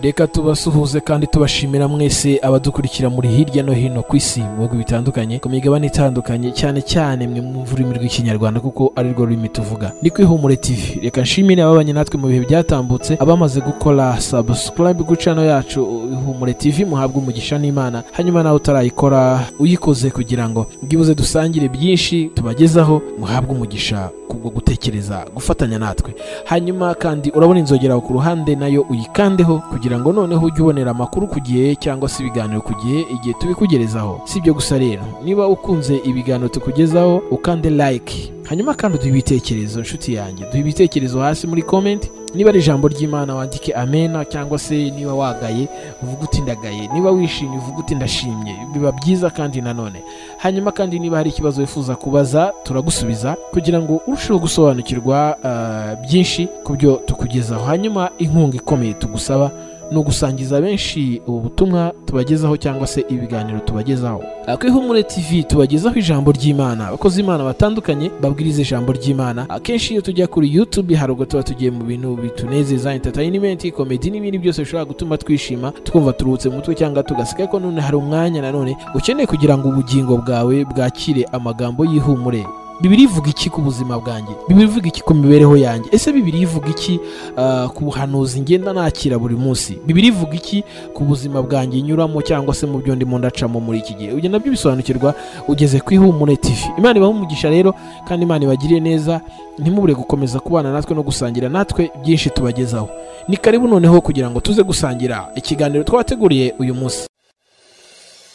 reka tubasuhuze kandi tubashimira mwese abadukurikira muri hirya no hino ku isi mu bihugu bitandukanye ku migabane itandukanye cyane cyane mwe mwumva ururimi rw'ikinyarwanda kuko ari rwo rurimi tuvuga ni ku ihumure tv reka nshimire ababanye natwe mu bihe byatambutse abamaze gukora subscribe ku channel yacu ihumure tv muhabwe umugisha n'imana hanyuma nawe utarayikora uyikoze kugira ngo bwibuze dusangire byinshi tubagezaho muhabwe umugisha kubwo gutekereza gufatanya natwe hanyuma kandi urabona inzogera aho ku ruhande nayo uyikandeho kugira ngo noneho ujye ubonera amakuru ku gihe cyangwa se ibiganiro ku gihe igihe tubikugerezaho si ibyo gusa rero niba ukunze ibiganiro tukugezaho ukande like hanyuma kandi uduhe ibitekerezo nshuti yanjye duhe ibitekerezo hasi muri comment niba ari ijambo ry'imana wandike amena cyangwa se niba wagaye uvuge uti ndagaye niba wishimye uvuge uti ndashimye biba byiza kandi nanone hanyuma kandi niba hari ikibazo wifuza kubaza turagusubiza kugira ngo urusheho gusobanukirwa ah, byinshi ku byo tukugezaho hanyuma inkunga ikomeye tugusaba ni ugusangiza benshi ubu butumwa tubagezaho cyangwa se ibiganiro tubagezaho Ah, ku ihumure tv tubagezaho ijambo ry'imana abakozi imana batandukanye babwiriza ijambo ry'imana akenshi iyo tujya kuri youtube hari ubwo tuba tugiye mu bintu bitunezeza entertainment komedi n'ibindi byose bishobora gutuma twishima twumva turuhutse mu mutwe cyangwa tugaseka ko none hari umwanya nanone ukeneye kugira ngo ubugingo bwawe bwakire amagambo y'ihumure bibiri ivuga iki ku buzima bwanjye bibiri ivuga iki ku mibereho yanjye ese bibiri ivuga iki ah, ku buhanuzi ngenda nakira buri munsi bibiri ivuga iki ku buzima bwanjye nyuramo cyangwa se mu byo ndimo ndacamo muri iki gihe ibyo nabyo bisobanukirwa ugeze ku ihumure tv imana ibaha umugisha rero kandi imana ibagiriye neza ntimubure gukomeza kubana natwe no gusangira natwe byinshi tubagezaho ni karibu noneho kugira ngo tuze gusangira ikiganiro twabateguriye uyu munsi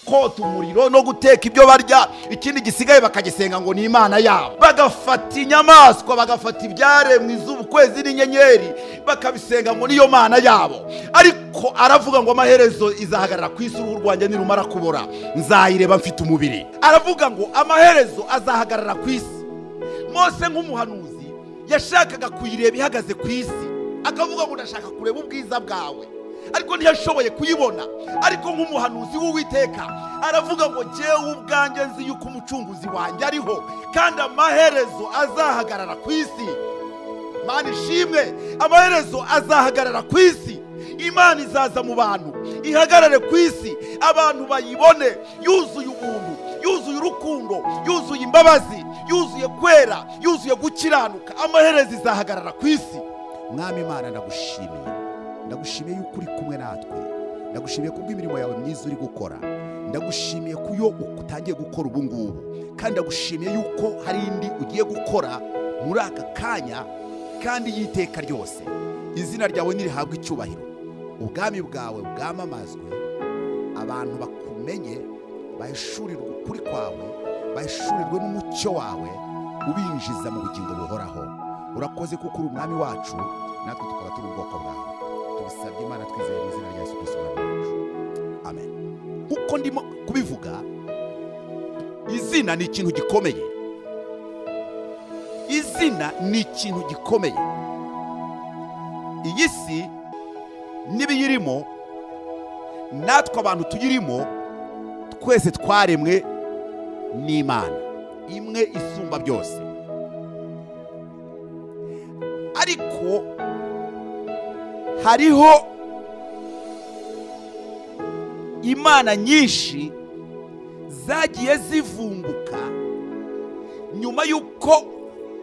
kota umuriro no guteka ibyo barya ikindi gisigaye bakagisenga ngo ni imana yabo bagafata inyamaswa bagafata ibyaremwe izuba ukwezi n'inyenyeri bakabisenga ngo niyo mana yabo ariko aravuga ngo amaherezo izahagarara ku isi uruhu rwanjye nirumara kubora nzayireba mfite umubiri aravuga ngo amaherezo azahagarara ku isi mose nk'umuhanuzi yashakaga kuyireba ihagaze ku isi akavuga ngo ndashaka kureba ubwiza bwawe ariko ntiyashoboye kuyibona ariko nk'umuhanuzi w'uwiteka aravuga ngo jyewe ubwanjye nzi yuko umucunguzi wanjye ariho kandi amaherezo azahagarara ku isi mana ishimwe amaherezo azahagarara ku isi imana izaza mu bantu ihagarare ku isi abantu bayibone yuzuye ubuntu yuzuye urukundo yuzuye imbabazi yuzuye kwera yuzuye gukiranuka amaherezo izahagarara ku isi mwami imana ndagushimiye ndagushimiye yuko uri kumwe natwe ndagushimiye kubw'imirimo yawe myiza uri gukora ndagushimiye ku yo utangiye gukora ubu ngubu kandi ndagushimiye yuko hari indi ugiye gukora muri aka kanya kandi y'iteka ryose izina ryawe ntirihabwe icyubahiro ubwami bwawe bwamamazwe abantu bakumenye bahishurirwe ukuri kwawe bahishurirwe n'umucyo wawe ubinjiza mu bugingo buhoraho urakoze kuko uri umwami wacu natwe tukaba turi ubwoko bwawe tubisabye imana twizeye mu izina rya yesu kirisito umwami wacu amen kuko ndimo kubivuga izina ni ikintu gikomeye izina ni ikintu gikomeye iyi si n'ibiyirimo natwe abantu tuyirimo twese twaremwe n'imana imwe isumba byose ariko hariho imana nyinshi zagiye zivumbuka nyuma y'uko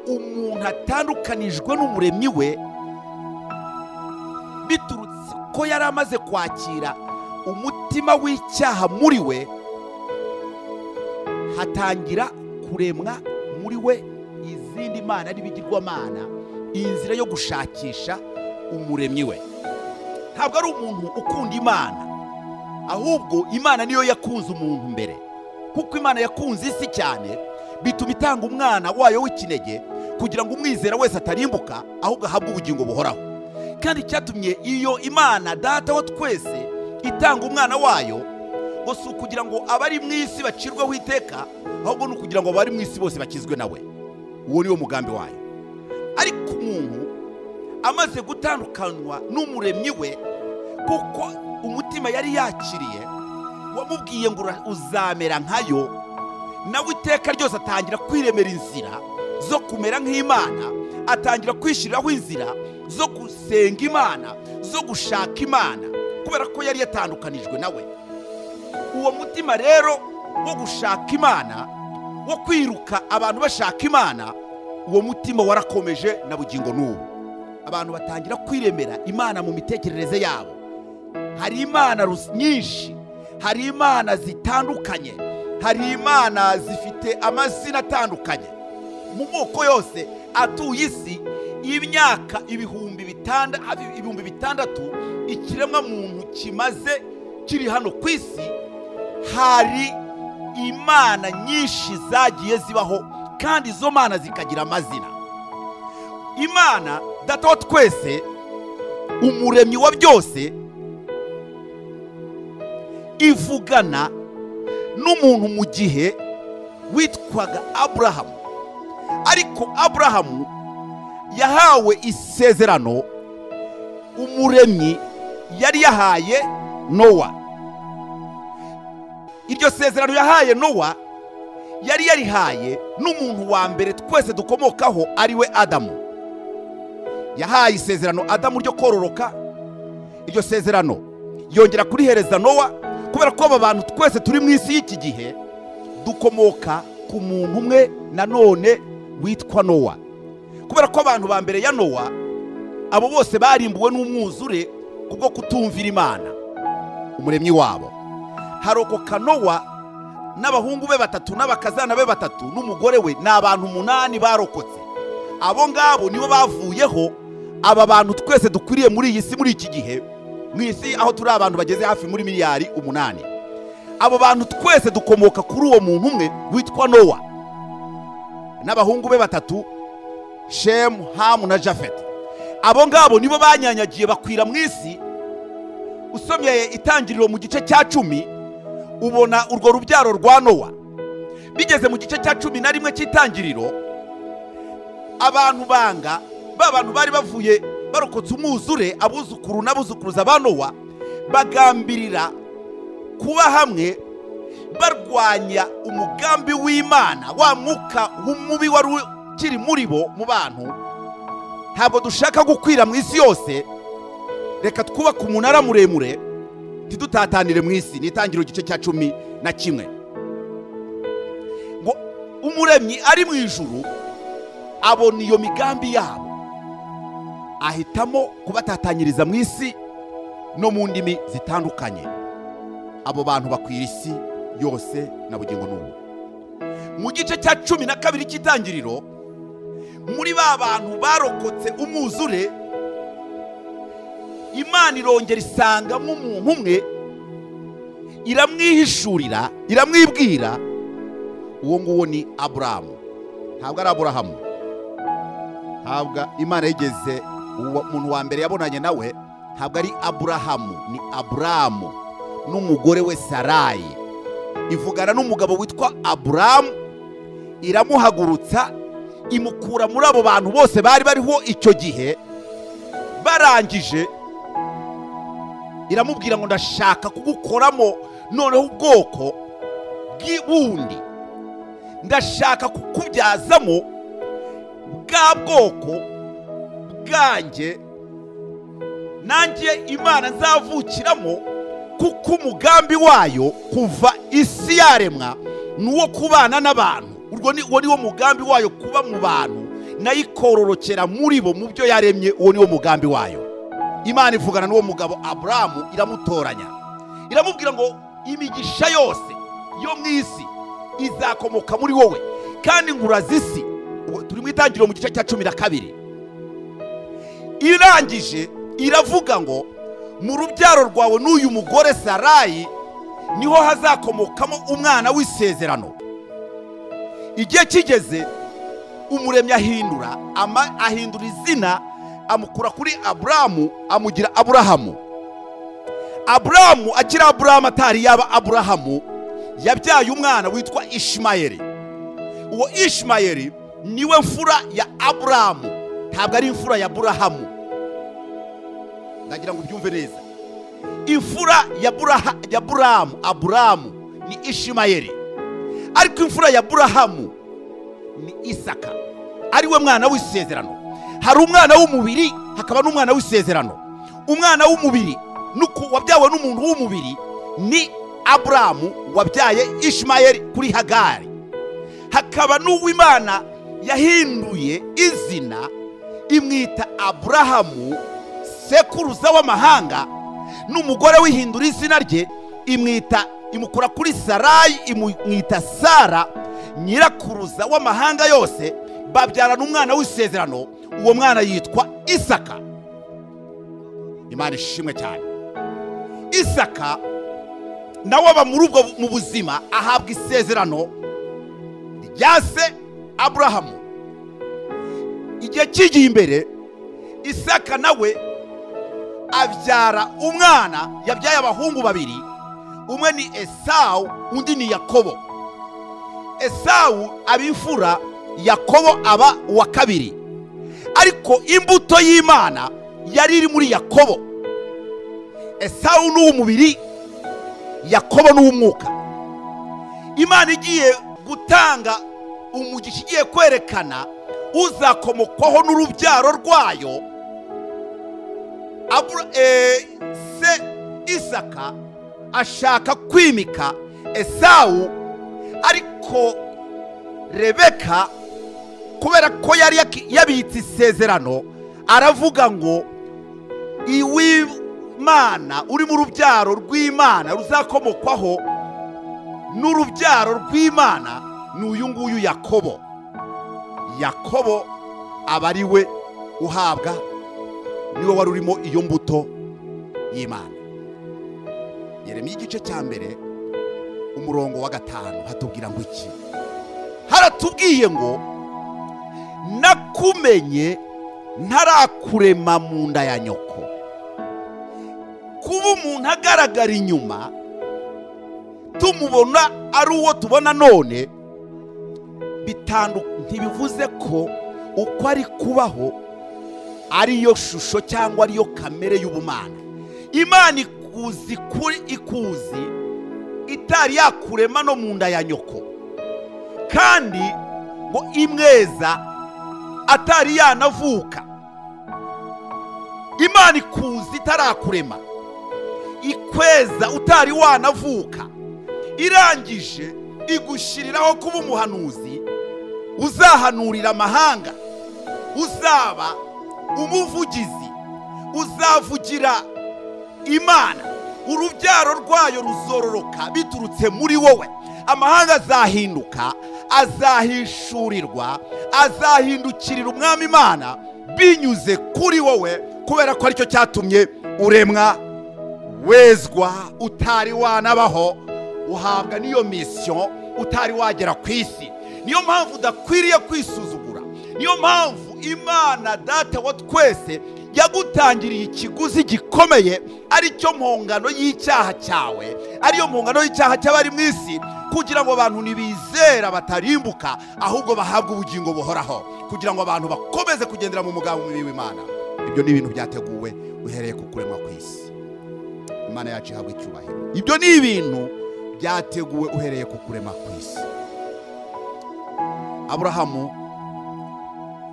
umuntu atandukanijwe n'umuremyi we biturutse ko yari amaze kwakira umutima w'icyaha muri we hatangira kuremwa muri we izindi mana n'ibigirwamana iyi nzira yo gushakisha umuremyi we ntabwo ari umuntu ukunda imana ahubwo imana niyo yakunze umuntu mbere kuko imana yakunze isi cyane bituma itanga umwana wayo w'ikinege kugira ngo umwizera wese atarimbuka ahubwo ahabwe ubugingo buhoraho kandi icyatumye iyo imana data wa twese itanga umwana wayo ngo si ukugira ngo abari mu isi bacirweho iteka ahubwo ni ukugira ngo abari mu isi bose bakizwe nawe uwo ni wo mugambi wayo ariko umuntu amaze gutandukanywa n'umuremyi we kuko umutima yari yakiriye wamubwiye ngo ura- uzamera nkayo nawe iteka ryose atangira kwiremera inzira zo kumera nk'imana atangira kwishyiriraho inzira zo gusenga imana zo gushaka imana kubera ko yari yatandukanijwe nawe uwo mutima rero wo gushaka imana wo kwiruka abantu bashaka imana uwo mutima warakomeje na bugingo n'ubu abantu batangira kwiremera imana mu mitekerereze yabo hari imana rus- nyinshi hari imana zitandukanye hari imana zifite amazina atandukanye mu moko yose atuye isi imyaka ibihumbi bitanda- abi- ibihumbi bitandatu ikiremwa muntu kimaze kiri hano ku isi hari imana nyinshi zagiye zibaho kandi izo mana zikagira amazina imana data wa twese umuremyi wa byose ivugana n'umuntu mu gihe witwaga aburahamu ariko aburahamu yahawe isezerano umuremyi yari yahaye nowa iryo sezerano yahaye nowa yari yarihaye n'umuntu wa mbere twese dukomokaho ari we adamu yahaye isezerano adamu ryo kororoka iryo sezerano yongera kurihereza nowa kubera ko aba bantu twese turi mu isi y'iki gihe dukomoka ku muntu umwe nanone witwa nowa kubera ko abantu ba mbere ya nowa abo bose barimbuwe n'umwuzure kubwo kutumvira imana umuremyi wabo harokoka nowa n'abahungu be batatu n'abakazana be batatu n'umugore we ni abantu umunani barokotse abo ngabo nibo bavuyeho aba bantu twese dukwiriye muri iyi si muri iki gihe mu isi aho turi abantu bageze hafi muri miliyari umunani abo bantu twese dukomoka kuri uwo muntu umwe witwa nowa n'abahungu be batatu shemu hamu na jafeti abo ngabo nibo banyanyagiye bakwira mu isi usomye itangiriro mu gice cya cumi ubona urwo rubyaro rwa nowa bigeze mu gice cya cumi na rimwe cy'itangiriro abantu banga ba bantu bari bavuye barokotse umwuzure abuzukuru n'abuzukuruza ba nowa bagambirira kuba hamwe barwanya umugambi w'imana wa mwuka w'umubi wari ukiri muri bo mu bantu ntabwo dushaka gukwira mu isi yose reka twubake umunara muremure ntidutatanire mu isi ni itangiriro igice cya cumi na kimwe ngo umuremyi ari mu ijuru abona iyo migambi yabo ahitamo kubatatanyiriza mu isi no mu ndimi zitandukanye abo bantu bakwira isi yose na bugingo n'ubu mu gice cya cumi na kabiri cy'itangiriro muri ba bantu barokotse umwuzure imana irongera isangamo umuntu umwe iramwihishurira iramwibwira uwo nguwo ni aburahamu ntabwo ari aburahamu ntabwo imana yigeze uwo muntu wa mbere yabonanye nawe ntabwo ari aburahamu ni aburahamu n'umugore we sarayi ivugana n'umugabo witwa aburahamu iramuhagurutsa imukura muri abo bantu bose bari bariho icyo gihe barangije iramubwira ngo ndashaka kugukoramo noneho ubwoko bw'ubundi ndashaka kukubyazamo bwa bwoko bwanjye nanjye imana nzavukiramo kuko umugambi wayo kuva isi yaremwa ni uwo kubana n'abantu urwo ni uwo niwo mugambi wayo kuba mu bantu nayo ikororokera muri bo mu byo yaremye uwo niwo mugambi wayo imana ivugana n'uwo mugabo aburahamu iramutoranya iramubwira ngo imigisha yose yo mu isi izakomoka muri wowe kandi nkuraza isi Ubwo turi mu itangiriro mu gice cya cumi na kabiri irangije iravuga ngo mu rubyaro rwawe n'uyu mugore sarayi niho hazakomokamo umwana w'isezerano igihe kigeze umuremyi ahindura ama- ahindura izina amukura kuri aburahamu amugira aburahamu aburahamu akiri aburahamu atari yaba aburahamu yabyaye umwana witwa ishimayeli uwo ishimayeli niwe mfura ya aburahamu ntabwo ari imfura ya burahamu ndagira ngo ubyumve neza imfura ya Buraha- ya burahamu aburahamu ni ishimayeli ariko imfura ya burahamu ni isaka ariwe mwana w'isezerano hari umwana w'umubiri hakaba n'umwana w'isezerano umwana w'umubiri n'uku- wabyawe n'umuntu w'umubiri ni aburamu wabyaye ishimayeli kuri hagari hakaba n'uw'imana yahinduye izina imwita aburahamu sekuruza w'amahanga n'umugore wihindura izina rye imwita imukura kuri sarayi imwita sara nyirakuruza w'amahanga yose babyarana umwana w'isezerano uwo mwana yitwa isaka imana ishimwe cyane isaka nawe aba muri ubwo mu buzima ahabwa isezerano rya se aburahamu igihe kigiye imbere isaka nawe abyara umwana yabyaye abahungu babiri umwe ni esawu undi ni yakobo esawu aba imfura yakobo aba uwa kabiri ariko imbuto y'imana yari iri muri yakobo esawu ni uw'umubiri yakobo ni uw'umwuka imana igiye gutanga umugisha igiye kwerekana uzakomokwaho n'urubyaro rwayo Abura, eh, se isaka ashaka kwimika esawu ariko rebeka kubera ko yari yaki- yabitse isezerano aravuga ngo iw'imana uri mu rubyaro rw'imana ruzakomokwaho n'urubyaro rw'imana ni uyu nguyu yakobo yakobo aba ari we uhabwa niwe wari urimo iyo mbuto y'imana yeremiya igice cya mbere umurongo wa gatanu hatubwira ngo iki haratubwiye ngo nakumenye ntarakurema mu nda ya nyoko kuba umuntu agaragara inyuma tumubona ari uwo tubona none bitandu ntibivuze ko uko ari kubaho ariyo shusho cyangwa ariyo kamere y'ubumana imana ikuzi kuri ikuzi itari yakurema no mu nda ya nyoko kandi ngo imweza atari yanavuka imana ikuzi itarakurema ikweza utari wanavuka irangije igushyiriraho kuba umuhanuzi uzahanurira amahanga uzaba umuvugizi uzavugira imana urubyaro rwayo ruzororoka biturutse muri wowe amahanga azahinduka azahishurirwa azahindukirira umwami imana binyuze kuri wowe kubera ko aricyo cyatumye uremwa wezwa utari wanabaho uhabwa n'iyo misiyo utari wagera ku isi niyo mpamvu udakwiriye kwisuzugura niyo mpamvu imana data wa twese yagutangiriye ikiguzi gikomeye aricyo mpongano y'icyaha cyawe ariyo mpongano y'icyaha cy'abari mu isi kugira ngo abantu ntibizera batarimbuka ahubwo bahabwe ubugingo buhoraho kugira ngo abantu bakomeze kugendera mu mugambi mubi w'imana ibyo ni ibintu byateguwe uhereye ku kuremwa ku isi imana yacu ihabwa icyubahiro ibyo ni ibintu byateguwe uhereye ku kurema ku isi aburahamu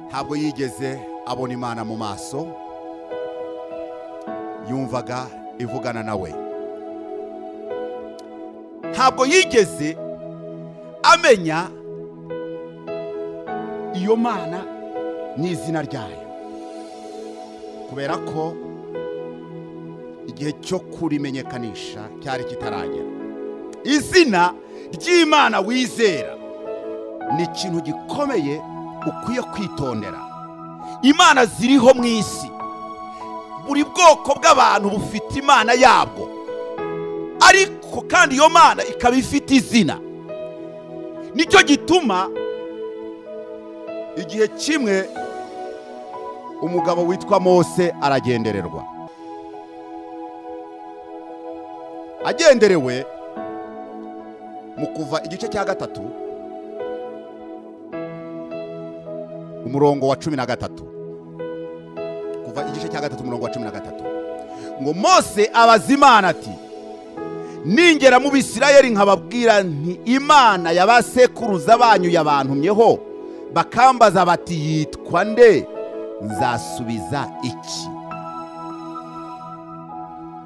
ntabwo yigeze abona imana mu maso yumvaga ivugana nawe ntabwo yigeze amenya iyo mana n'izina ryayo kubera ko igihe cyo kurimenyekanisha cyari kitaragera izina ry'imana wizera ni ikintu gikomeye ukwiye kwitondera imana ziriho mu isi buri bwoko bw'abantu bufite imana yabwo ariko kandi iyo mana ikaba ifite izina nicyo gituma igihe kimwe umugabo witwa mose aragendererwa agenderewe mu kuva igice cya gatatu umurongo wa cumi na gatatu kuva igice cya gatatu umurongo wa cumi na gatatu ngo mose abaza imana ati ningera mu bisirayeli nkababwira nti imana y'abasekuruza banyu yabantumyeho bakambaza bati yitwa nde nzasubiza iki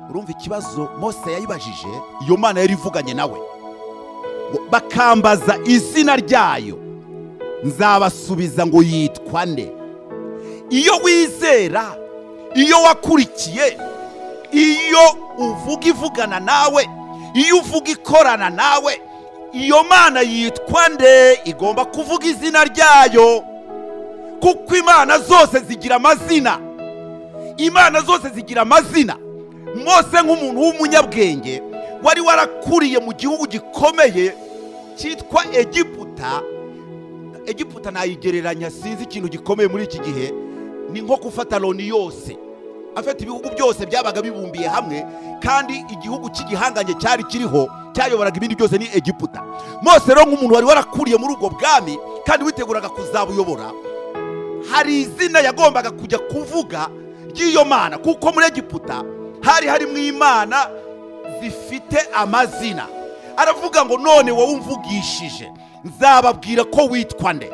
urumva ikibazo mose yayibajije iyo mana yari ivuganye nawe ngo bakambaza izina ryayo nzabasubiza ngo yitwa nde iyo wizera iyo wakurikiye iyo uvuga ivugana nawe iyo uvuga ikorana nawe iyo mana yitwa nde igomba kuvuga izina ryayo kuko imana zose zigira amazina imana zose zigira amazina mose nk'umuntu w'umunyabwenge wari warakuriye mu gihugu gikomeye cyitwa egiputa egiputa nayigereranya sinzi ikintu gikomeye muri iki gihe ni nko gufata loni yose afite ibihugu byose byabaga bibumbiye hamwe kandi igihugu cy'igihanganye cyari kiriho cyayoboraga ibindi byose ni egiputa mose rero nk'umuntu wari warakuriye muri ubwo bwami kandi witeguraga kuzabuyobora hari izina yagombaga kujya kuvuga ry'iyo mana kuko muri egiputa hari harimo imana zifite amazina aravuga ngo none wowe umvugishije nzababwira ko witwa nde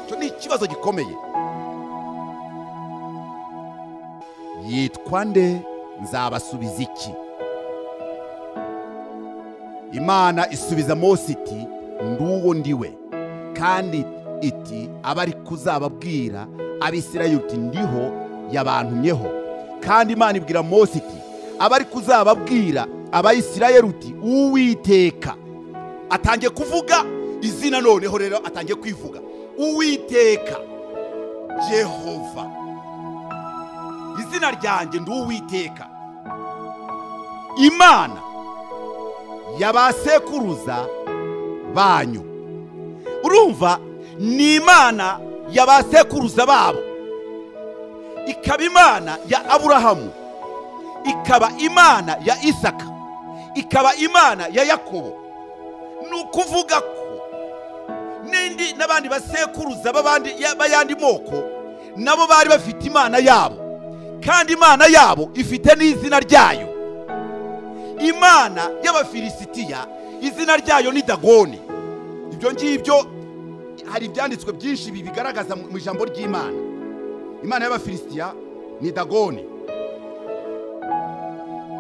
icyo ni ikibazo gikomeye yitwa nde nzabasubiza iki imana isubiza mose iti nduwo ndiwe kandi iti abari kuzababwira abisirayeli uti ndiho yabantumyeho kandi imana ibwira mose iti abari kuzababwira abayisirayeli uti uwiteka atangiye kuvuga izina noneho rero atangiye kwivuga uwiteka jehova izina ryanjye ndi uwiteka imana yabasekuruza banyu urumva ni imana yabasekuruza babo ikaba imana ya aburahamu ikaba imana ya isaka ikaba imana ya yakobo ni ukuvuga ko n'indi n'abandi basekuruza b'abandi b'ayandi moko nabo bari bafite imana yabo kandi imana yabo ifite n'izina ryayo imana y'abafilisitiya izina ryayo ni dagoni ibyo ngibyo hari ibyanditswe byinshi bibigaragaza mu ijambo ry'imana imana y'abafilisitiya ni dagoni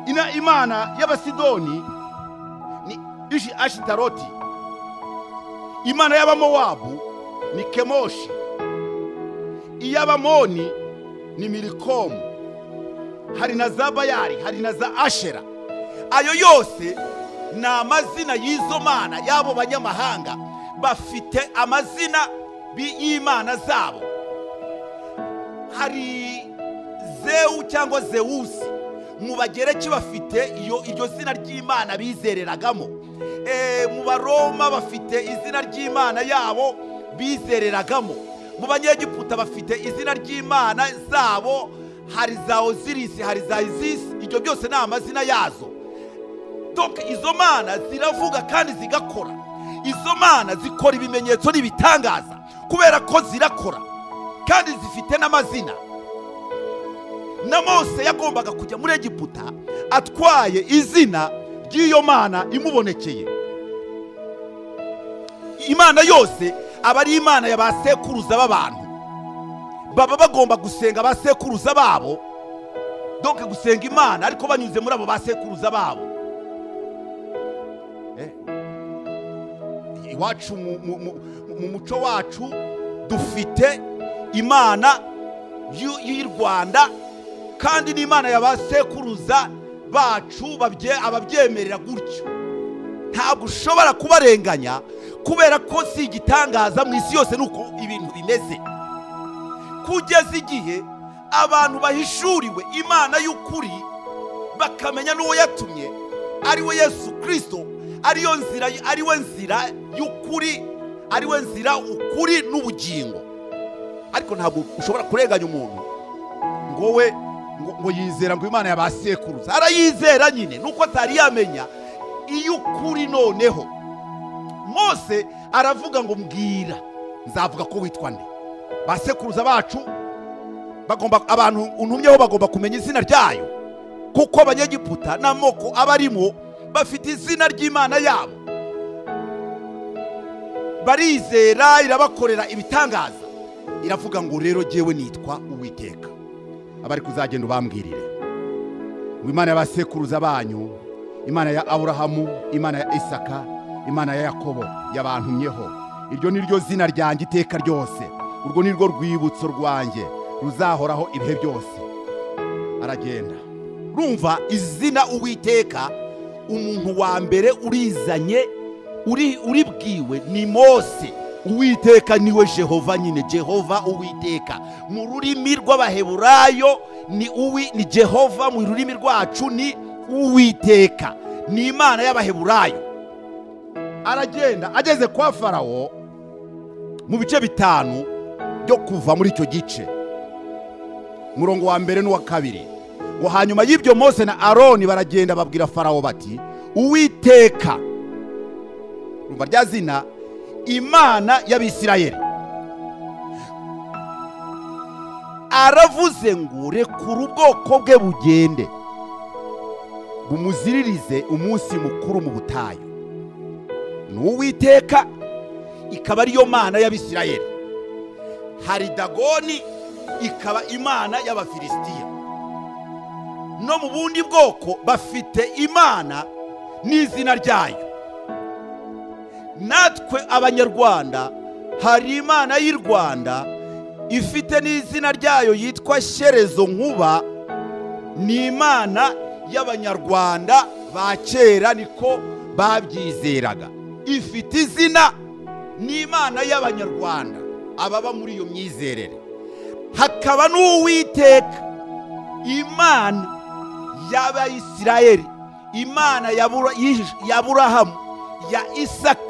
ina imana y'abasidoni ni ishi ashitaroti imana y'abamowabu ni kemoshi iy'abamoni ni milikomu hari na za bayari hari na za ashera ayo yose ni amazina y'izo mana y'abo banyamahanga bafite amazina bi- y'imana zabo hari zewu cyangwa zewusi mu bagereki bafite iyo iryo zina ry'imana bizereragamo Eh, mu baroma bafite izina ry'imana yabo bizereragamo mu banyegiputa bafite izina ry'imana zabo hari za ozirisi hari za izisi ibyo byose ni amazina yazo donc izo mana ziravuga kandi zigakora izo mana zikora ibimenyetso n'ibitangaza kubera ko zirakora kandi zifite n'amazina na mose yagombaga kujya muri egiputa atwaye izina ry'iyo mana imubonekeye imana yose aba ari imana ya ba sekuruza b'abantu baba bagomba gusenga ba sekuruza babo donc gusenga imana ariko banyuze muri abo ba sekuruza babo Eh, iwacu mu- mu- mu- mu muco wacu dufite imana y'u- y'u rwanda kandi n'imana ya ba sekuruza bacu babye- ababyemerera gutyo ntabwo ushobora kubarenganya kubera ko si igitangaza mu isi yose ni uko ibintu bimeze kugeza igihe abantu bahishuriwe imana y'ukuri bakamenya n'uwo yatumye ari we yesu kirisito ariyo nzira ari we nzira y'ukuri ari we nzira ukuri n'ubugingo ariko ntabwo ushobora kurenganya umuntu ngo we ngo, ngo yizera ngo imana yabasekuruza arayizera nyine nuko atari yamenya iy'ukuri noneho mose aravuga ngo mbwira nzavuga ko witwa nde basekuruza bacu bagomba abantu untumyeho bagomba kumenya izina ryayo kuko abanyegiputa n'amoko aba arimo bafite izina ry'imana yabo barizera irabakorera ibitangaza iravuga ngo rero jyewe nitwa uwiteka abari kuzagenda ubambwirire imana y'abasekuruza banyu imana ya aburahamu imana ya isaka imana ya yakobo yabantumyeho iryo ni ryo zina ryanjye iteka ryose urwo ni rwo rwibutso rwanjye ruzahoraho ibihe byose aragenda rumva izina uwiteka umuntu wa mbere urizanye uri uribwiwe ni mose uwiteka niwe jehova nyine jehova uwiteka mu rurimi rw'abaheburayo ni uwi ni jehova mu rurimi rwacu ni uwiteka ni imana y'abaheburayo aragenda ageze kwa farawo mu bice bitanu byo kuva muri icyo gice umurongo wa mbere n'uwa kabiri ngo hanyuma y'ibyo mose na aroni baragenda babwira farawo bati uwiteka rumva rya zina imana y'abisirayeli aravuze ngo rekura ubwoko bwe bugende bumuziririze umunsi mukuru mu butayu ni uwiteka ikaba ariyo mana y'abisirayeli hari dagoni ikaba imana y'abafilisitiya no mu bundi bwoko bafite imana n'izina ryayo natwe abanyarwanda hari imana y'i rwanda ifite n'izina ryayo yitwa sherezo nkuba ni imana y'abanyarwanda ba kera niko babyizeraga ifite izina ni imana y'abanyarwanda ababa muri iyo myizerere hakaba n'uwiteka imana y'abayisirayeli imana ya Bura- y'Ij- ya burahamu ya isaka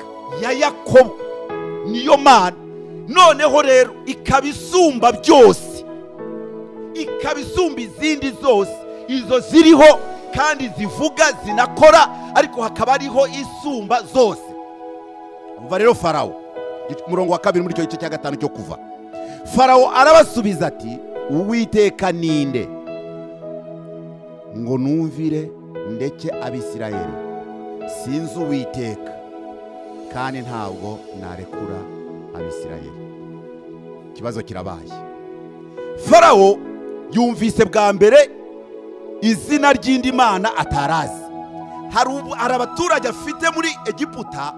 ya yakobo niyo mana noneho rero ikaba isumba byose ikaba isumba izindi zose izo ziriho kandi zivuga zinakora ariko hakaba hariho isumba zose umva rero farawo umurongo wa kabiri muri icyo gice cya gatanu cyo kuva farawo arabasubiza ati uwiteka ninde ngo numvire ndeke abisirayeli sinzi uwiteka kandi ntabwo narekura abisirayeli ikibazo kirabaye farawo yumvise bwa mbere izina ry'indi mana atarazi hari ubu- hari abaturage afite muri egiputa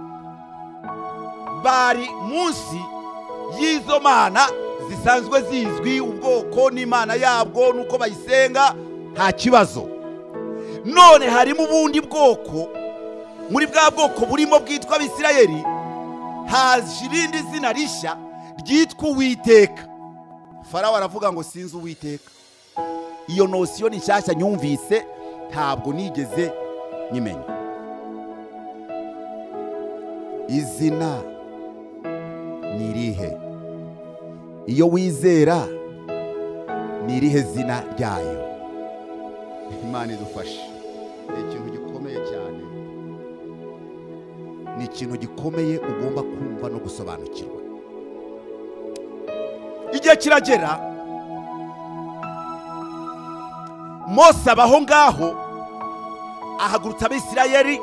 bari munsi y'izo mana zisanzwe zizwi ubwoko n'imana yabwo n'uko bayisenga nta kibazo none harimo ubundi bwoko muri bwa bwoko burimo bwitwa abisirayeli haje irindi zina rishya ryitwa uwiteka farawo aravuga ngo sinzi uwiteka iyo nosiyo ni nshyashya nyumvise ntabwo nigeze nyimenya izina ni irihe iyo wizera ni irihe zina ryayo imana idufashe ni ikintu gikomeye cyane ni ikintu gikomeye ugomba kumva no gusobanukirwa igihe kiragera mose abaho ngaho ahagurutsa abisirayeli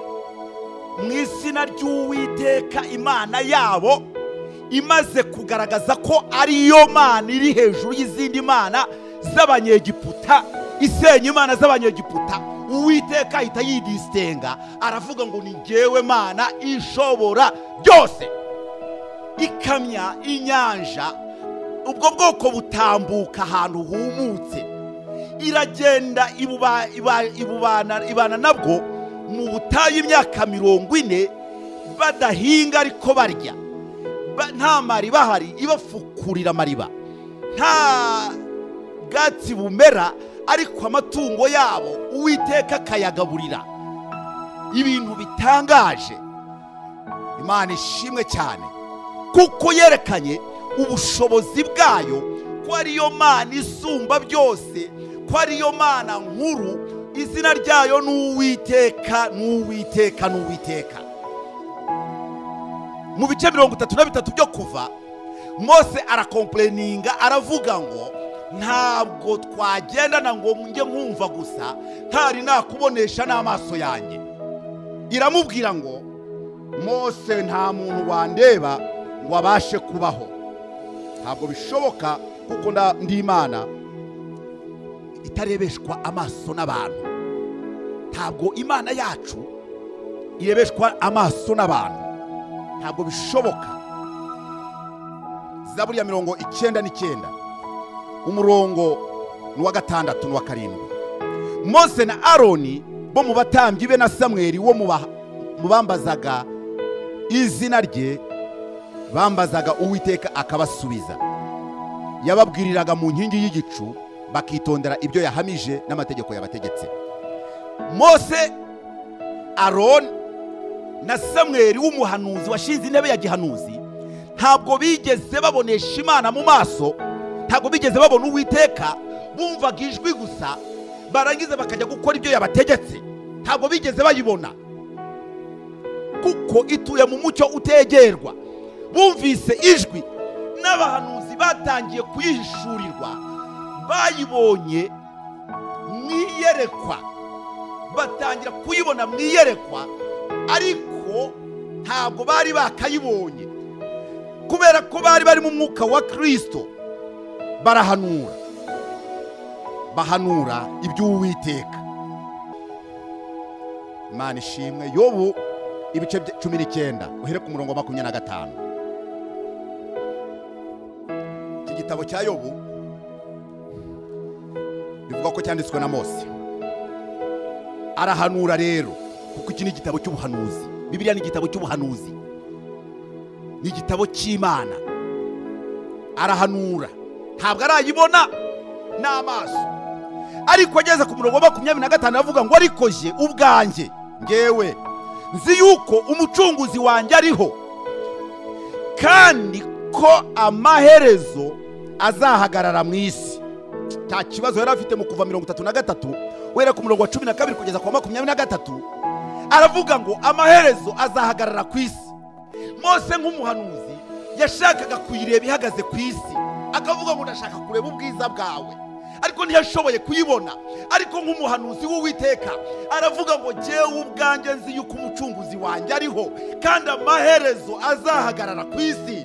mu izina ry'uwiteka imana yabo imaze kugaragaza ko ariyo mana iri hejuru y'izindi mana z'abanyegiputa isenya imana z'abanyegiputa uwiteka ahita yidisitinga aravuga ngo ni jyewe mana ishobora byose ikamya inyanja ubwo bwoko butambuka ahantu humutse iragenda ibuba- iba- ibubana ibana nabwo mu butayu imyaka mirongo ine badahinga ariko barya Ba- nta mariba ahari ibafukurira amariba nta bwatsi bumera ariko amatungo yabo uwiteka akayagaburira ibintu bitangaje imana ishimwe cyane kuko yerekanye ubushobozi bwayo ko ariyo mana isumba byose ko ariyo mana nkuru izina ryayo ni uwiteka ni uwiteka ni uwiteka mu bice mirongo itatu na bitatu byo kuva mose arakompureninga aravuga ngo ntabwo twagendana ngo njye nkumva gusa ntari nakubonesha n'amaso yanjye iramubwira ngo mose nta muntu wandeba ngo abashe kubaho ntabwo bishoboka kuko nda- ndi imana itarebeshwa amaso n'abantu ntabwo imana yacu irebeshwa amaso n'abantu ntabwo bishoboka zaburi ya mirongo icyenda n'icyenda umurongo ni uwa gatandatu n'uwa karindwi mose na aroni bo mu batambyi be na samweli wo mu ba- mu bambazaga izina rye bambazaga uwiteka akabasubiza yababwiriraga mu nkingi y'igicu bakitondera ibyo yahamije n'amategeko yabategetse mose aroni na samweli w'umuhanuzi washinze intebe ya gihanuzi ntabwo bigeze babonesha imana mu maso ntabwo bigeze babona uwiteka bumvaga ijwi gusa barangiza bakajya gukora ibyo yabategetse ntabwo bigeze bayibona kuko ituye mu mucyo utegerwa bumvise ijwi n'abahanuzi batangiye kuyihishurirwa bayibonye mu iyerekwa batangira kuyibona mu iyerekwa ariko ntabwo bari bakayibonye kubera ko bari bari mu mwuka wa kirisito barahanura bahanura iby'uwiteka imana ishimwe yobu ibice bya- cumi n'icyenda uhere ku murongo wa makumyabiri na gatanu iki gitabo cya yobu bivuga ko cyanditswe na mose arahanura rero kuko iki ni igitabo cy'ubuhanuzi bibiliya ni igitabo cy'ubuhanuzi ni igitabo cy'imana arahanura ntabwo arayibona n'amaso ariko ageze ku murongo wa makumyabiri na gatanu aravuga ngo ariko je ubwanjye ngewe nzi yuko umucunguzi wanjye ariho kandi ko amaherezo azahagarara mu isi nta kibazo yari afite mu kuva mirongo itatu na gatatu wera ku murongo wa cumi na kabiri kugeza ku wa makumyabiri na gatatu aravuga ngo amaherezo azahagarara ku isi mose nk'umuhanuzi yashakaga kuyireba ihagaze ku isi akavuga ngo ndashaka kureba ubwiza bwawe ariko ntiyashoboye kuyibona ariko nk'umuhanuzi w'uwiteka aravuga ngo jyewe ubwanjye nzi yuko umucunguzi wanjye ariho kandi amaherezo azahagarara ku isi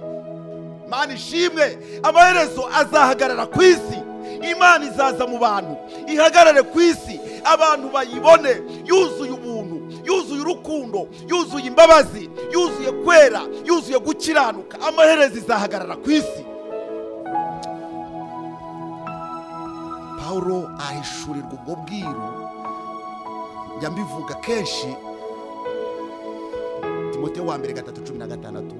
mana ishimwe amaherezo azahagarara ku isi imana izaza mu bantu ihagarare ku isi abantu bayibone yuzuye ubuntu yuzuye urukundo yuzuye imbabazi yuzuye kwera yuzuye gukiranuka amaherezo izahagarara ku isi pawulo ahishurirwa ubwo bwiru njya mbivuga kenshi timote wa mbere gatatu cumi na gatandatu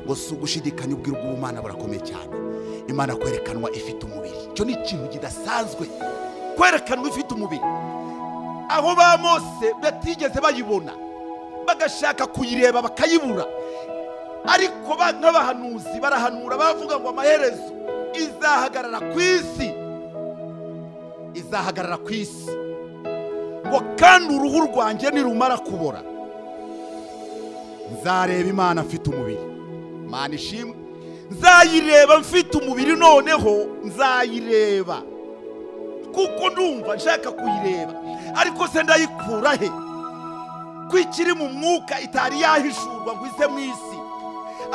ngo si ugushidikanya ubwira bw'ubumana burakomeye cyane imana kwerekanwa ifite umubiri icyo ni ikintu kidasanzwe kwerekanwa ifite umubiri aho ba mose batigeze bayibona bagashaka kuyireba bakayibura ariko ba- nk'abahanuzi barahanura bavuga ngo amaherezo izahagarara ku isi izahagarara ku isi ngo kandi uruhu rwanjye nirumara kubora nzareba imana mfite umubiri mana ishimwe nzayireba mfite umubiri noneho nzayireba kuko ndumva nshaka kuyireba ariko se ndayikura he ko ikiri mu mwuka itari yahishurwa ngo ize mu isi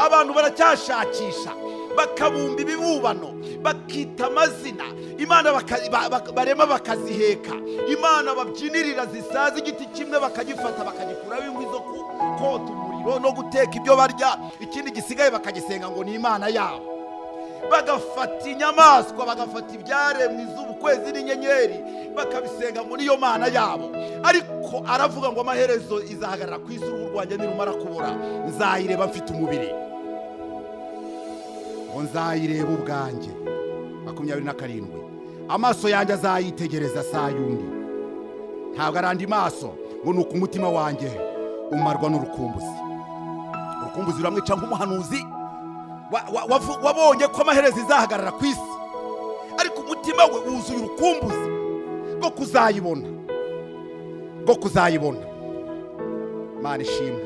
abantu baracyashakisha bakabumba ibibubano bakita amazina imana baka- ba- ba- barema bakaziheka imana babyinirira zisaza igiti kimwe bakagifata bakagikuraho inkwi zo ku- kota umuriro no guteka ibyo barya ikindi gisigaye bakagisenga ngo ni imana yabo bagafata inyamaswa bagafata ibyaremwe izuba ukwezi n'inyenyeri bakabisenga muri iyo mana yabo ariko aravuga ngo amaherezo izahagarara ku isi uruhu rwanjye nirumara kubura nzayireba mfite umubiri ngo nzayireba ubwanjye makumyabiri na karindwi amaso yanjye azayitegereza saa yundi ntabwo ari andi maso ngo ni uko umutima wanjye umarwa n'urukumbuzi urukumbuzi ruramwica nk'umuhanuzi wa- wa- wavu- wabonye ko amaherezo izahagarara ku isi ariko umutima we wuzuye urukumbuzi rwo kuzayibona rwo kuzayibona mana ishimwe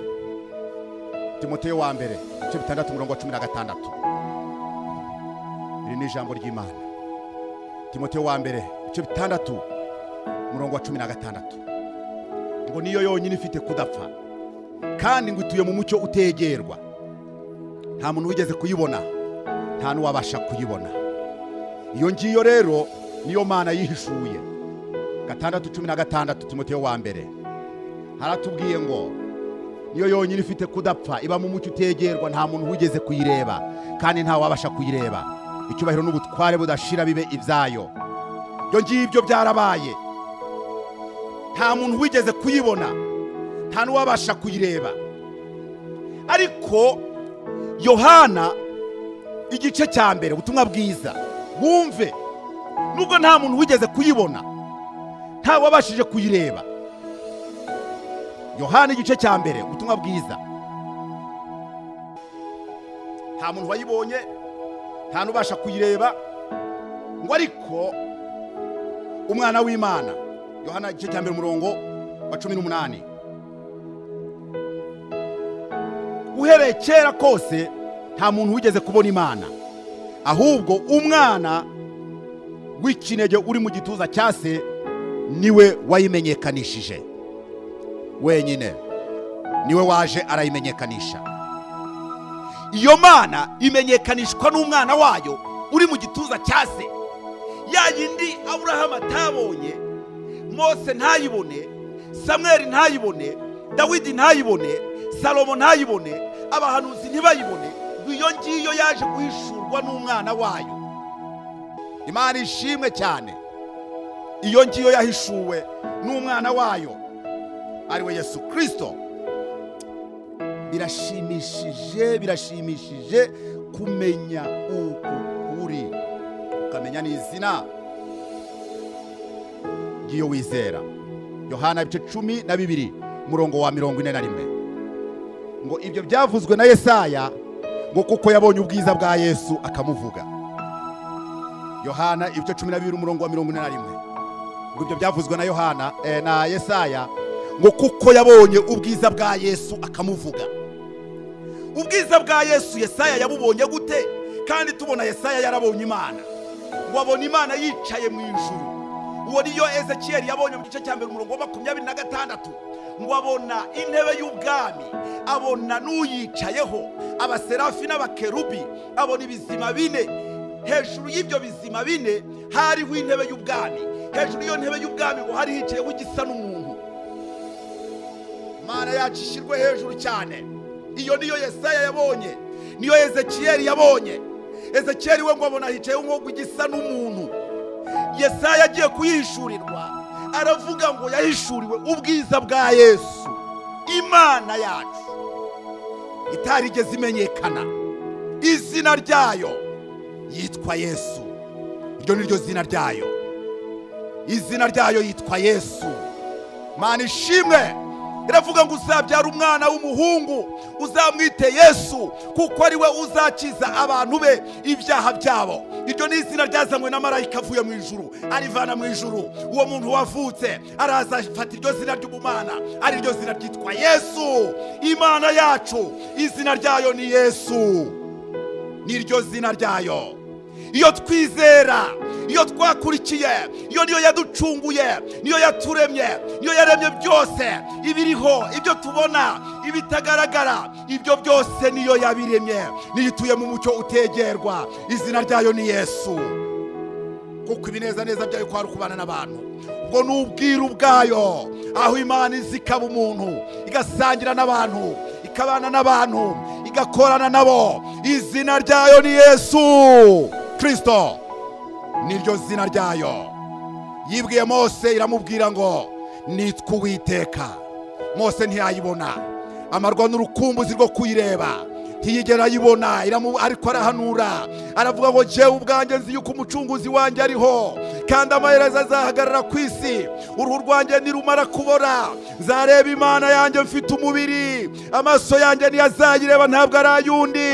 timoteyo wa mbere igice bitandatu umurongo wa cumi na gatandatu iri ni ijambo ry'imana timoteyo wa mbere igice bitandatu umurongo wa cumi na gatandatu ngo niyo yonyine ifite kudapfa kandi ngo ituye mu mucyo utegerwa nta muntu wigeze kuyibona nta n'uwabasha kuyibona iyo ngiyo rero niyo mana yihishuye gatandatu cumi na gatandatu timoteyo wa mbere haratubwiye ngo niyo yonyine ifite kudapfa iba mu mucyo utegerwa nta muntu wigeze kuyireba kandi nta wabasha kuyireba icyubahiro n'ubutware budashira bibe ibyayo ibyo ngibyo byarabaye nta muntu wigeze kuyibona nta n'uwabasha kuyireba ariko yohana igice cya mbere ubutumwa bwiza wumve nubwo nta muntu wigeze kuyibona nta wabashije kuyireba yohana igice cya mbere ubutumwa bwiza nta muntu wayibonye nta n'ubasha kuyireba ngo ariko umwana w'imana yohana igice cya mbere umurongo wa cumi n'umunani uhereye kera kose nta muntu wigeze kubona imana ahubwo umwana w'ikinege uri mu gituza cya se niwe wayimenyekanishije wenyine niwe waje arayimenyekanisha iyo mana imenyekanishwa n'umwana wayo uri mu gituza cya se ya yindi aburahamu atabonye mose ntayibone samweri ntayibone dawidi ntayibone salomo ntayibone abahanuzi ntibayibone ngo iyo ngiyo yaje guhishurwa n'umwana wayo imana ishimwe cyane iyo ngiyo yahishuwe n'umwana wayo ari we yesu kirisito birashimishije birashimishije kumenya uku uri ukamenya n'izina ry'iyo wizera yohana ibice cumi na bibiri umurongo wa mirongo ine na rimwe ngo ibyo byavuzwe na yesaya ngo kuko yabonye ubwiza bwa yesu akamuvuga yohana ibice cumi na bibiri umurongo wa mirongo ine na rimwe ngo ibyo byavuzwe na yohana eh, na yesaya ngo kuko yabonye ubwiza bwa yesu akamuvuga ubwiza bwa yesu yesaya yabubonye gute kandi tubona yesaya yarabonye imana wabona imana yicaye mu ijuru uwo niyo ezekiyeli yabonye mu gice cya mbere umurongo wa makumyabiri na gatandatu ngo abona intebe y'ubwami abona n'uyicayeho abaserafi n'abakerubi abona ibizima bine hejuru y'ibyo bizima bine hariho intebe y'ubwami hejuru y'iyo ntebe y'ubwami ngo hari hicayeho igisa n'umuntu imana yacu ishyirwe hejuru cyane iyo niyo yesaya yabonye niyo ezekiyeli yabonye ezekiyeli we ngo abona hicayeho umwuga igisa n'umuntu yesaya agiye kuyihishurirwa aravuga ngo yahishuriwe ubwiza bwa yesu imana yacu itarigeze imenyekana izina ryayo yitwa yesu iryo ni ryo zina ryayo izina ryayo yitwa yesu mana ishimwe iravuga ngo uzabyara umwana w'umuhungu uzamwite yesu kuko ari we uzakiza abantu be ibyaha byabo iryo ni izina ryazanywe na marayika avuye mu ijuru arivana mu ijuru uwo muntu wavutse araza afata iryo zina ry'ubumana ari ryo zina ryitwa yesu imana yacu izina ryayo ni yesu niryo zina ryayo iyo twizera iyo twakurikiye iyo niyo yaducunguye niyo yaturemye niyo yaremye byose ibiriho ibyo tubona ibitagaragara ibyo byose niyo yabiremye niyo ituye mu mucyo utegerwa izina ryayo ni yesu kuko ibinezaneza byayo kwari ukubana n'abantu ubwo ni ubwiru bwayo aho imana iza ikaba umuntu igasangira n'abantu ikabana n'abantu igakorana nabo izina ryayo ni yesu kirisito niryo zina ryayo yibwiye mose iramubwira ngo nitwa uwiteka mose ntiyayibona amarwa n'urukumbuzi rwo kuyireba ntiyigera ayibona iramu- ariko arahanura aravuga ngo jyewe ubwanjye nzi yuko umucunguzi wanjye ariho kandi amaherezo azahagarara ku isi uruhu rwanjye nirumara kubora nzareba imana yanjye mfite umubiri amaso yanjye ntiyazayireba ntabwo ari ay'undi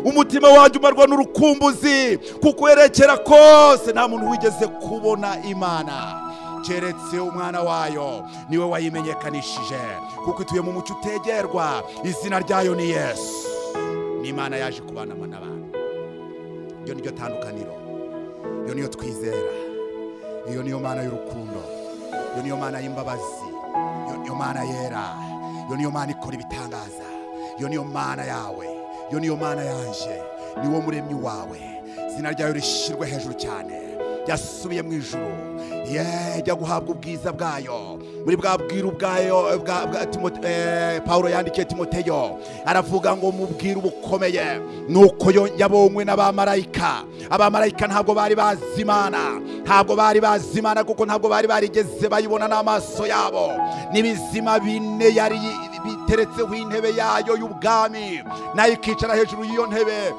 umutima wanjye umarwa n'urukumbuzi kuko werekera kose nta muntu wigeze kubona imana keretse umwana wayo niwe wayimenyekanishije kuko ituye mu mucyo utegerwa izina ryayo ni yesu n'imana yaje kubana n'abantu iyo ni ryo tandukaniro iyo niyo twizera iyo niyo mana y'urukundo iyo niyo mana y'imbabazi iyo niyo mana yera iyo niyo mana ikora ibitangaza iyo niyo mana yawe iyo niyo mana yanjye niwo muremyi wawe izina ryayo rishyirwe hejuru cyane yasubiye mu ijuru ye jya guhabwa ubwiza bwayo muri bwa bwiru bwa Yo- bwa- bwa Timote- eh, pawulo yandikiye timoteyo aravuga ngo mubwire ubukomeye nuko yo- yabonywe n'abamarayika abamarayika ntabwo bari bazi imana ntabwo bari bazi imana kuko ntabwo bari barigeze bayibona n'amaso yabo n'ibizima bine yari biteretseho intebe yayo y'ubwami nayo ikicara hejuru y'iyo ntebe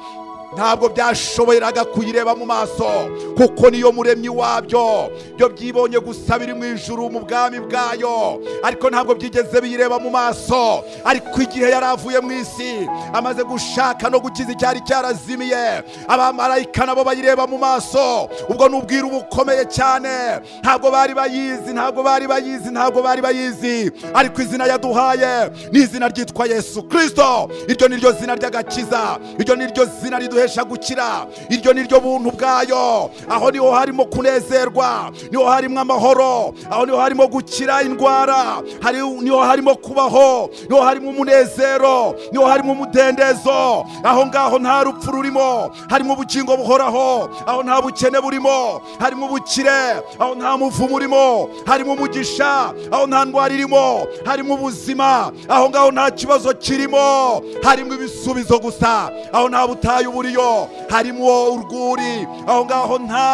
ntabwo byashoboraga kuyireba mu maso kuko niyo muremyi wabyo byo byibonye gusa biri mu ijuru mu bwami bwayo ariko ntabwo byigeze biyireba mu maso ariko igihe yari avuye mu isi amaze gushaka no gukiza icyari cyarazimiye abamarayika nabo bayireba mu maso ubwo n'ubwira ubukomeye cyane ntabwo bari bayizi ntabwo bari bayizi ntabwo bari bayizi ariko izina yaduhaye ni izina ryitwa yesu kirisito iryo ni ryo zina ry'agakiza iryo ni ryo zina riduhesha gukira iryo ni ryo buntu bwayo aho niho harimo kunezerwa niho harimo amahoro aho niho harimo gukira indwara hari niho harimo kubaho niho harimo umunezero niho harimo umudendezo aho ngaho nta rupfu rurimo harimo ubugingo buhoraho aho nta bukene burimo harimo ubukire aho nta muvumo urimo harimo umugisha aho nta ndwara irimo harimo ubuzima aho ngaho nta kibazo kirimo harimo ibisubizo gusa aho nta butayu buriyo harimo urwuri aho ngaho nta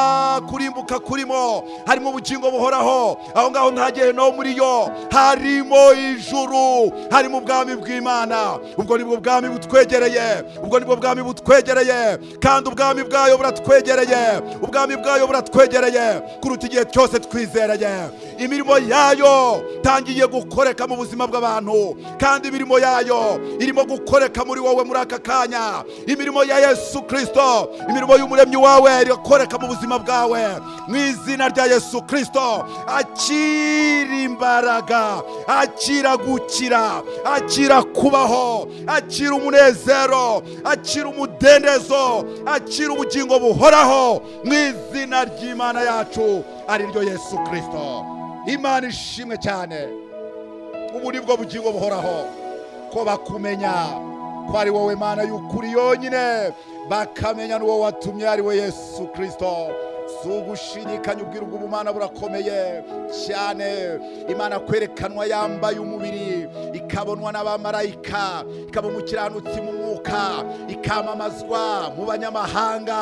kurimbuka kurimo harimo ubugingo buhoraho aho ngaho nta gihe no muriyo harimo ijuru harimo ubwami bw'imana ubwo nibwo bwami butwegereye ubwo nibwo bwami butwegereye kandi ubwami bwayo buratwegereye ubwami bwayo buratwegereye kuruta igihe cyose twizereye imirimo yayo tangiye gukoreka mu buzima bw'abantu kandi imirimo yayo irimo gukoreka muri wowe muri aka kanya imirimo ya yesu kirisito imirimo y'umuremyi wawe irakoreka mu buzima bwawe mu izina rya yesu kirisito akira imbaraga akira gukira akira kubaho akira umunezero akira umudendezo akira ubugingo buhoraho mu izina ry'imana yacu ari ryo yesu kirisito imana ishimwe cyane ubu ni bwo bugingo buhoraho ko bakumenya ko ari wowe mana y'ukuri yonyine bakamenya n'uwo watumye ari we yesu kirisito si ugushidikanya ubwira ubwo ubumana burakomeye cyane imana kwerekanwa yambaye umubiri ikabonwa n'abamarayika ikaba umukiranutsi mu mwuka ikamamazwa mu banyamahanga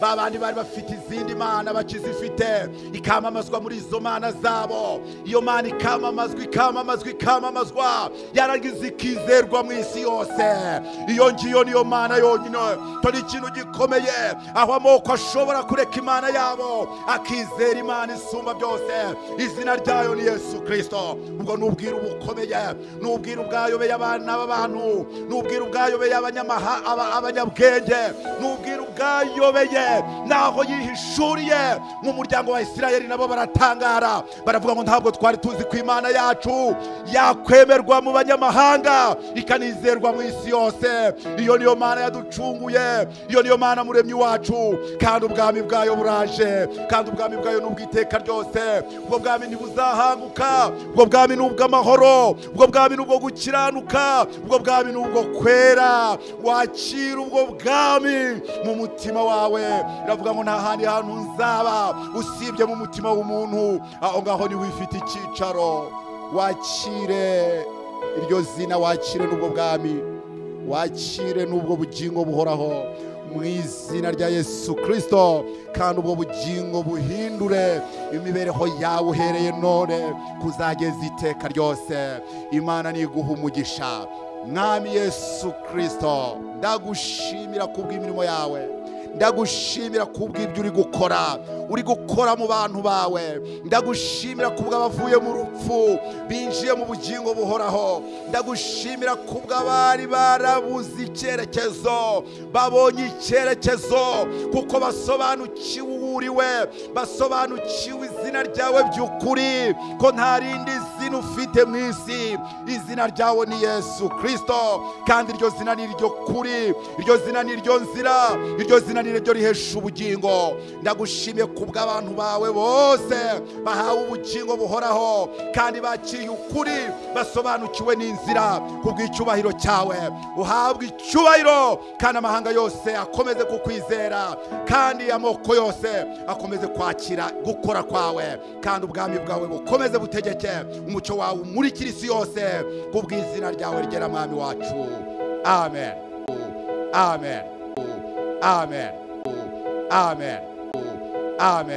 ba bandi bari bafite izindi mana bakizifite ikamamazwa muri izo mana zabo iyo mana ikamamazwa ikamamazwa ikamamazwa yaragize ikizerwa mu isi yose iyo ngiyo niyo mana yonyine tori ikintu gikomeye aho amoko ashobora kureka imana yabo akizera imana isumba byose izina ryayo ni yesu kirisito ubwo n'ubwira ubukomeye n'ubwira ubwayobeye abana b'abantu n'ubwira ubwayobeye abanyamaha- aba- abanyabwenge n'ubwira ubwayobeye n'aho yihishuriye mu muryango wa isirayeli nabo baratangara baravuga ngo ntabwo twari tuzi ko imana yacu yakwemerwa mu banyamahanga ikanizerwa mu isi yose iyo niyo mana yaducunguye iyo niyo mana muremyi wacu kandi ubwami bwayo buraje kandi ubwami bwayo ni ubw'iteka ryose ubwo bwami ntibuzahanguka ubwo bwami ni ubw'amahoro ubwo bwami ni ubwo gukiranuka ubwo bwami ni ubwo kwera wakira ubwo bwami mu mutima wawe iravuga ngo nta handi hantu nzaba usibye mu mutima w'umuntu aho ngaho niho ufite icyicaro wakire iryo zina wakire n'ubwo bwami wakire n'ubwo bugingo buhoraho mu izina rya yesu kirisito kandi ubwo bugingo buhindure imibereho yawe uhereye none kuzageza iteka ryose imana niguha umugisha mwami yesu kirisito ndagushimira kubw'imirimo yawe ndagushimira kubw'ibyo uri gukora uri gukora mu bantu bawe ndagushimira kubw'abavuye mu rupfu binjiye mu bugingo buhoraho ndagushimira kubw'abari barabuze icyerekezo babonye icyerekezo kuko basobanukiwe uwo uriwe basobanukiwe izina ryawe by'ukuri ko nta rindi zina ufite mu isi izina ryawe ni yesu kirisito kandi iryo zina ni iryo kuri iryo zina ni iryo nzira iryo zina ni ryo rihesha ubugingo ndagushimiye kubw'abantu bawe bose bahawe ubugingo buhoraho kandi bakiriye ukuri basobanukiwe n'inzira kubw'icyubahiro cyawe uhabwa icyubahiro kandi amahanga yose akomeze kukwizera kandi amoko yose akomeze kwakira gukora kwawe kandi ubwami bwawe bukomeze butegeke umutima umucyo wawe umurikire isi yose kubw'izina ryawe rigera mwami wacu amen amen amen amen amen